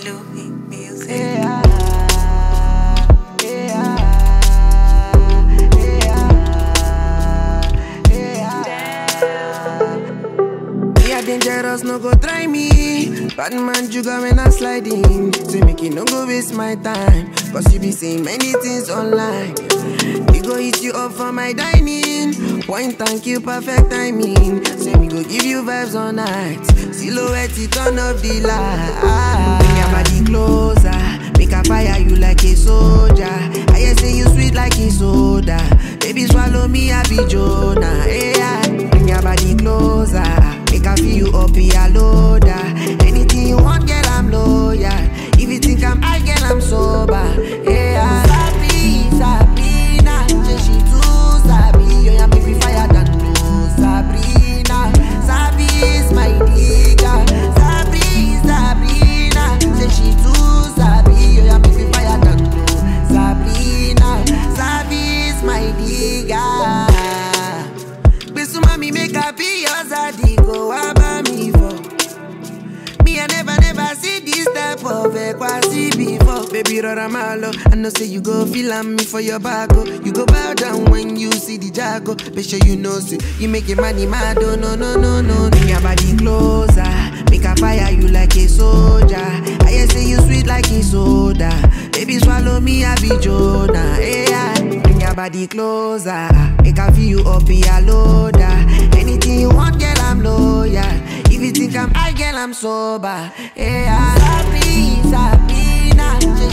Louis Music. Yeah, yeah, yeah, yeah. Me a dangerous, no go try me. Bad man, you go when I slide in. Say make it no go waste my time. Cause you be seeing many things online. We go hit you up for my dining. Point thank you, perfect timing. Say me go give you vibes all night. Silhouette, it turn up the light. Bring your body closer. Make a fire you like a soldier. I hear say you sweet like a soda. Baby, swallow me, I be Jonah. Yeah, bring your body closer. Make I feel you up, be a loader. Anything you want, girl, I'm loyal. If you think I'm high, girl, I'm sober. Yeah, sabi, Sabrina, say she too sabi. You yeah, make me fire than no Sabrina. Sabi is my nigga. Sabri, Sabrina, say she too sabi. You yeah, make me fire than no Sabrina. Sabi is my nigga. Besu mami make I be your zaddy, go about me for. Me I never never see this type of equasi before. Baby rora malo, I know say you go feel am me for your back oh. You go bow down when you see the jago. Make sure you know say you make your money mad oh no no no no. Bring your body closer, make a fire you like a soldier. I hear say you sweet like a soda. Baby swallow me I be Jonah. Yeah, bring your body closer, make I feel you up be a loader. Anything you want, girl I'm loyal. If you think I'm high, girl, I'm sober. Yeah, Sabri, Sabrina, say